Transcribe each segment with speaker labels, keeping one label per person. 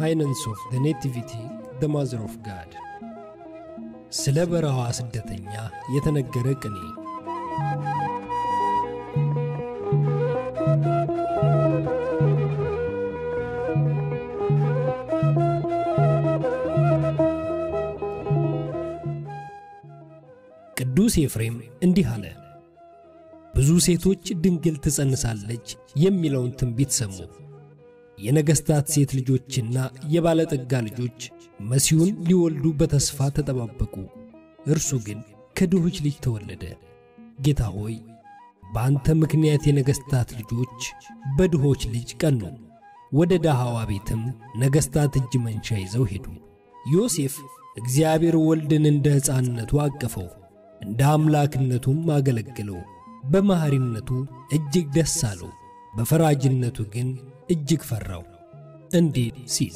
Speaker 1: ሃይነንስ ኦፍ ዘ ኔቲቪቲ ዘ ማዘር ኦፍ ጋድ ስለ በረሃዋ ስደተኛ የተነገረ ቅኔ ቅዱስ ኤፍሬም እንዲህ አለ። ብዙ ሴቶች ድንግል ትጸንሳለች የሚለውን ትንቢት ሰሙ። የነገሥታት ሴት ልጆችና የባለጠጋ ልጆች መሲሁን ሊወልዱ በተስፋ ተጠባበቁ። እርሱ ግን ከድሆች ልጅ ተወለደ። ጌታ ሆይ በአንተ ምክንያት የነገሥታት ልጆች በድሆች ልጅ ቀኑ። ወደ ደሃዋ ቤትም ነገሥታት እጅ መንሻ ይዘው ሄዱ። ዮሴፍ እግዚአብሔር ወልድን እንደ ሕፃንነቱ አቀፈው፣ እንደ አምላክነቱም አገለግለው። በመሐሪነቱ እጅግ ደስ አለው፣ በፈራጅነቱ ግን እጅግ ፈራው። እንዲህ ሲል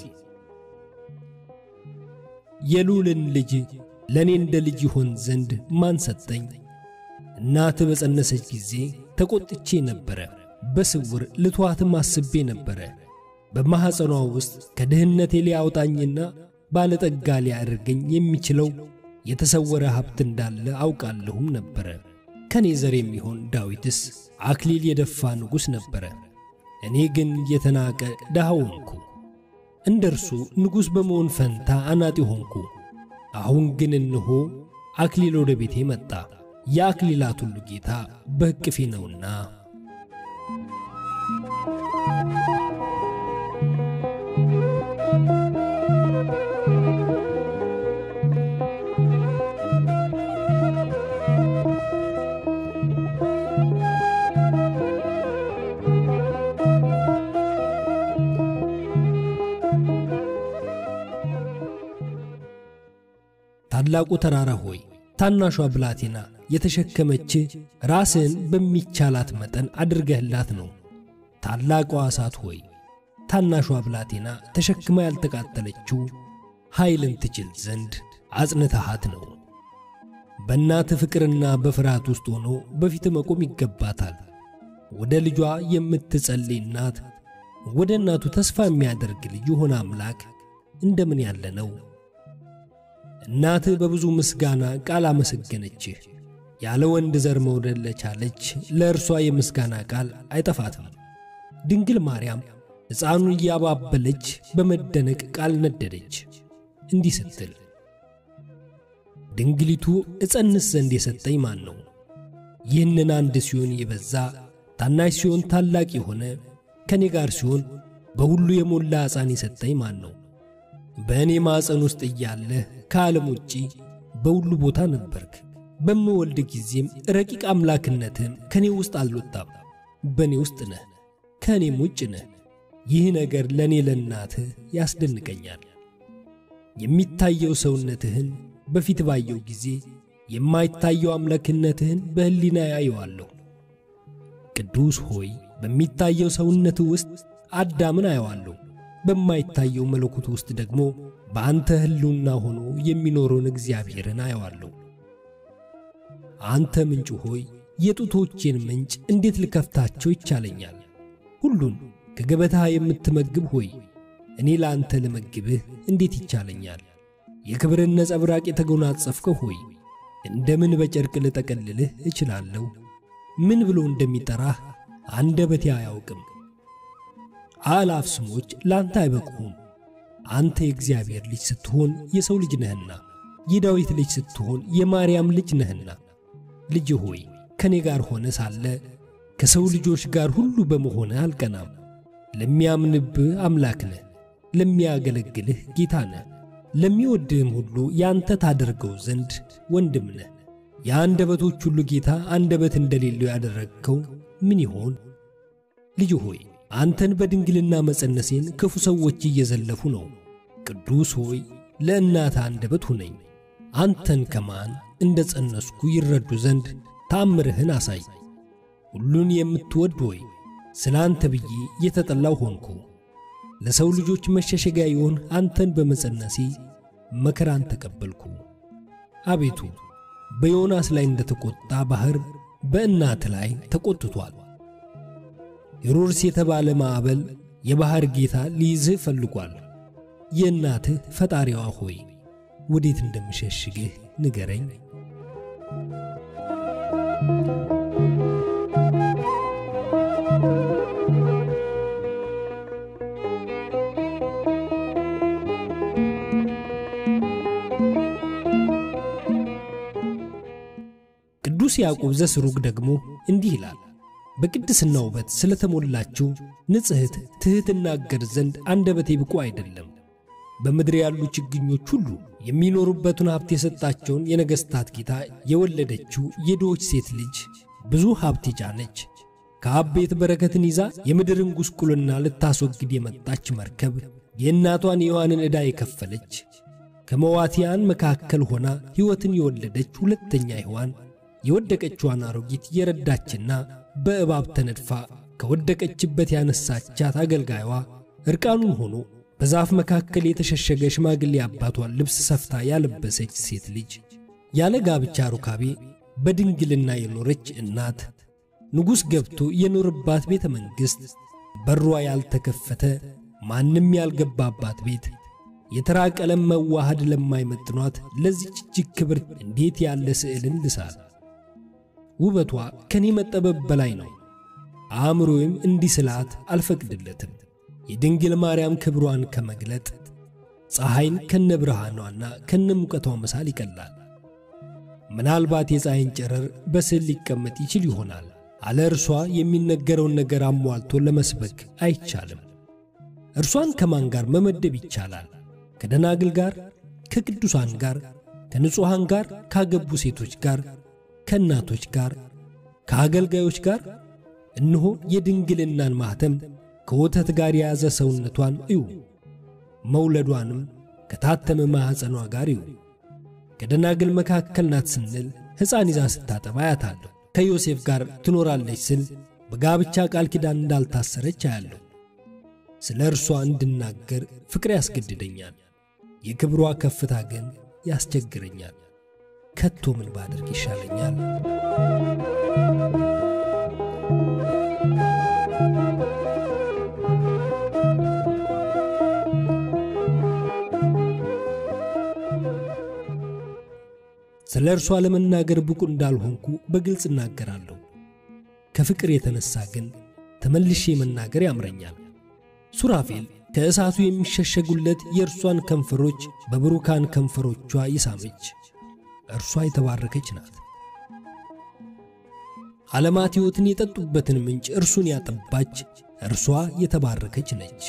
Speaker 1: የልዑልን ልጅ ለእኔ እንደ ልጅ ይሆን ዘንድ ማን ሰጠኝ? እናት በጸነሰች ጊዜ ተቈጥቼ ነበረ፣ በስውር ልትዋትም አስቤ ነበረ። በማኅፀኗ ውስጥ ከድህነቴ ሊያውጣኝና ባለጠጋ ሊያደርገኝ የሚችለው የተሰወረ ሀብት እንዳለ አውቃለሁም ነበረ። ከኔ ዘር የሚሆን ዳዊትስ አክሊል የደፋ ንጉሥ ነበረ። እኔ ግን የተናቀ ድሃ ሆንኩ። እንደ እርሱ ንጉሥ በመሆን ፈንታ አናጢ ሆንኩ። አሁን ግን እንሆ አክሊል ወደ ቤቴ መጣ፣ የአክሊላት ሁሉ ጌታ በእቅፌ ነውና። ታላቁ ተራራ ሆይ ታናሿ ብላቴና የተሸከመች ራስን በሚቻላት መጠን አድርገህላት ነው። ታላቋ እሳት ሆይ ታናሿ ብላቴና ተሸክማ ያልተቃጠለችው ኃይልን ትችል ዘንድ አጽንተሃት ነው። በእናት ፍቅርና በፍርሃት ውስጥ ሆኖ በፊት መቆም ይገባታል። ወደ ልጇ የምትጸልይ እናት፣ ወደ እናቱ ተስፋ የሚያደርግ ልጅ የሆነ አምላክ እንደምን ያለ ነው! እናትህ በብዙ ምስጋና ቃል አመሰገነችህ። ያለ ወንድ ዘር መውለድ ለቻለች ለእርሷ የምስጋና ቃል አይጠፋትም። ድንግል ማርያም ሕፃኑን እያባበለች በመደነቅ ቃል ነደደች፣ እንዲህ ስትል ድንግሊቱ እጸንስ ዘንድ የሰጠኝ ማን ነው? ይህንን አንድ ሲሆን የበዛ ታናሽ ሲሆን ታላቅ የሆነ ከእኔ ጋር ሲሆን በሁሉ የሞላ ሕፃን የሰጠኝ ማን ነው? በእኔ ማፀን ውስጥ እያለህ ከዓለም ውጪ በሁሉ ቦታ ነበርክ። በምወልድ ጊዜም ረቂቅ አምላክነትህም ከእኔ ውስጥ አልወጣም። በእኔ ውስጥ ነህ፣ ከእኔም ውጭ ነህ። ይህ ነገር ለእኔ ለእናትህ ያስደንቀኛል። የሚታየው ሰውነትህን በፊት ባየው ጊዜ የማይታየው አምላክነትህን በሕሊና ያየዋለሁ። ቅዱስ ሆይ በሚታየው ሰውነትህ ውስጥ አዳምን አየዋለሁ በማይታየው መለኮት ውስጥ ደግሞ በአንተ ሕልውና ሆኖ የሚኖረውን እግዚአብሔርን አየዋለሁ። አንተ ምንጭ ሆይ የጡቶቼን ምንጭ እንዴት ልከፍታቸው ይቻለኛል? ሁሉን ከገበታ የምትመግብ ሆይ እኔ ለአንተ ልመግብህ እንዴት ይቻለኛል? የክብርን ነጸብራቅ የተጎናጸፍከው ሆይ እንደምን በጨርቅ ልጠቀልልህ እችላለሁ? ምን ብሎ እንደሚጠራህ አንደበቴ አያውቅም። አእላፍ ስሞች ለአንተ አይበቁም። አንተ የእግዚአብሔር ልጅ ስትሆን የሰው ልጅ ነህና፣ የዳዊት ልጅ ስትሆን የማርያም ልጅ ነህና። ልጅ ሆይ ከእኔ ጋር ሆነ ሳለ ከሰው ልጆች ጋር ሁሉ በመሆነ አልቀናም። ለሚያምንብህ አምላክ ነህ፣ ለሚያገለግልህ ጌታ ነህ። ለሚወድህም ሁሉ ያንተ ታደርገው ዘንድ ወንድም ነህ። የአንደበቶች ሁሉ ጌታ አንደበት እንደሌለው ያደረግከው ምን ይሆን? ልጅ ሆይ አንተን በድንግልና መጸነሴን ክፉ ሰዎች እየዘለፉ ነው። ቅዱስ ሆይ ለእናት አንደበት ሁነኝ። አንተን ከማን እንደ ጸነስኩ ይረዱ ዘንድ ታምርህን አሳይ። ሁሉን የምትወድ ሆይ ስለ አንተ ብዬ የተጠላው ሆንኩ። ለሰው ልጆች መሸሸጊያ ይሆን አንተን በመጸነሴ መከራን ተቀበልኩ። አቤቱ በዮናስ ላይ እንደ ተቈጣ ባሕር በእናት ላይ ተቈጥቶአል። ሄሮድስ የተባለ ማዕበል የባሕር ጌታ ሊይዝህ ፈልጓል። የእናትህ ፈጣሪዋ ሆይ ወዴት እንደምሸሽግህ ንገረኝ። ቅዱስ ያዕቆብ ዘስሩግ ደግሞ እንዲህ ይላል። በቅድስና ውበት ስለተሞላችው ንጽሕት ትሕት እናገር ዘንድ አንደበቴ ብቁ አይደለም። በምድር ያሉ ችግኞች ሁሉ የሚኖሩበትን ሀብት የሰጣቸውን የነገሥታት ጌታ የወለደችው የድሆች ሴት ልጅ ብዙ ሀብት የጫነች ከአብ ቤት በረከትን ይዛ የምድርን ጉስቁልና ልታስወግድ የመጣች መርከብ የእናቷን የሔዋንን ዕዳ የከፈለች ከመዋቲያን መካከል ሆና ሕይወትን የወለደች ሁለተኛ ሔዋን የወደቀችዋን አሮጊት የረዳችና በእባብ ተነድፋ ከወደቀችበት ያነሳቻት አገልጋይዋ እርቃኑን ሆኖ በዛፍ መካከል የተሸሸገ ሽማግሌ አባቷን ልብስ ሰፍታ ያለበሰች ሴት ልጅ ያለ ጋብቻ ሩካቤ በድንግልና የኖረች እናት ንጉሥ ገብቶ የኖርባት ቤተ መንግሥት በሯ ያልተከፈተ ማንም ያልገባባት ቤት የተራ ቀለም መዋሃድ ለማይመጥኗት ለዚች እጅግ ክብር እንዴት ያለ ስዕልን ልሳል! ውበቷ ከኔ መጠበብ በላይ ነው። አእምሮዬም እንዲስላት አልፈቅድለትም። የድንግል ማርያም ክብሯን ከመግለጥ ፀሐይን ከነ ብርሃኗና ከነ ሙቀቷ መሳል ይቀላል። ምናልባት የፀሐይን ጨረር በስዕል ሊቀመጥ ይችል ይሆናል። አለ እርሷ የሚነገረውን ነገር አሟልቶ ለመስበክ አይቻልም። እርሷን ከማን ጋር መመደብ ይቻላል? ከደናግል ጋር፣ ከቅዱሳን ጋር፣ ከንጹሐን ጋር፣ ካገቡ ሴቶች ጋር፣ ከእናቶች ጋር፣ ከአገልጋዮች ጋር። እነሆ የድንግልናን ማኅተም ከወተት ጋር የያዘ ሰውነቷን እዩ። መውለዷንም ከታተመ ማኅፀኗ ጋር እዩ። ከደናግል መካከል ናት ስንል ሕፃን ይዛ ስታጠባ አያታለሁ። ከዮሴፍ ጋር ትኖራለች ስል በጋብቻ ቃል ኪዳን እንዳልታሰረች አያለሁ። ስለ እርሷ እንድናገር ፍቅር ያስገድደኛል። የክብሯ ከፍታ ግን ያስቸግረኛል። ከቶ ምን ባደርግ ይሻለኛል? ስለ እርሷ ለመናገር ብቁ እንዳልሆንኩ በግልጽ እናገራለሁ። ከፍቅር የተነሣ ግን ተመልሼ መናገር ያምረኛል። ሱራፌል ከእሳቱ የሚሸሸጉለት የእርሷን ከንፈሮች በብሩካን ከንፈሮቿ ይሳመች። እርሷ የተባረከች ናት። ዓለማት ሕይወትን የጠጡበትን ምንጭ እርሱን ያጠባች እርሷ የተባረከች ነች።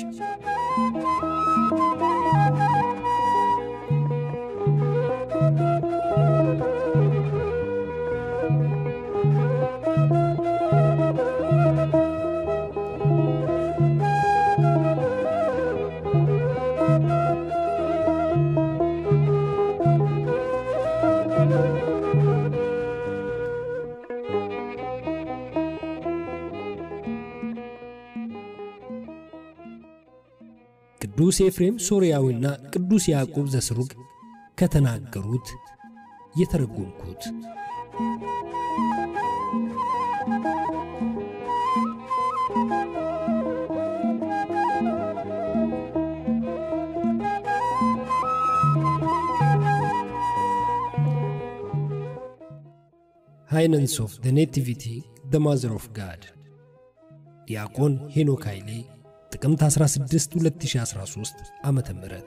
Speaker 1: ቅዱስ ኤፍሬም ሶርያዊና ቅዱስ ያዕቆብ ዘስሩግ ከተናገሩት የተረጎምኩት። ሃይነንስ ኦፍ ዘ ኔቲቪቲ ዘ ማዘር ኦፍ ጋድ ዲያቆን ሄኖክ ኃይሌ ጥቅምት 16 2013 ዓመተ ምህረት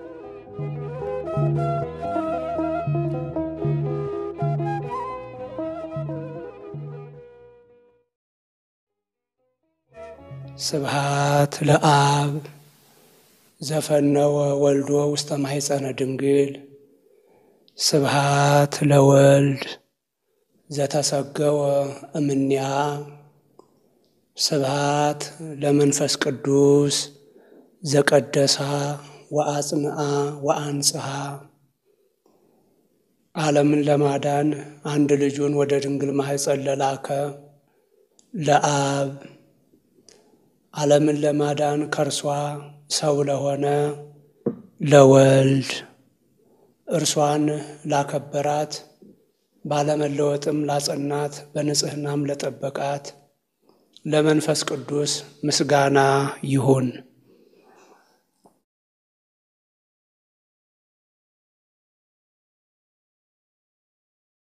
Speaker 2: ስብሃት ለአብ ዘፈነወ ወልዶ ውስተ ማሕፀነ ድንግል ስብሃት ለወልድ ዘተሰገወ እምኔሃ ስብሃት ለመንፈስ ቅዱስ ዘቀደሳ ወአጽንአ ወአንጽሐ ዓለምን ለማዳን አንድ ልጁን ወደ ድንግል ማሕፀን ለላከ ለአብ ዓለምን ለማዳን ከእርሷ ሰው ለሆነ ለወልድ እርሷን ላከበራት ባለመለወጥም ላጸናት በንጽሕናም ለጠበቃት ለመንፈስ ቅዱስ ምስጋና ይሁን።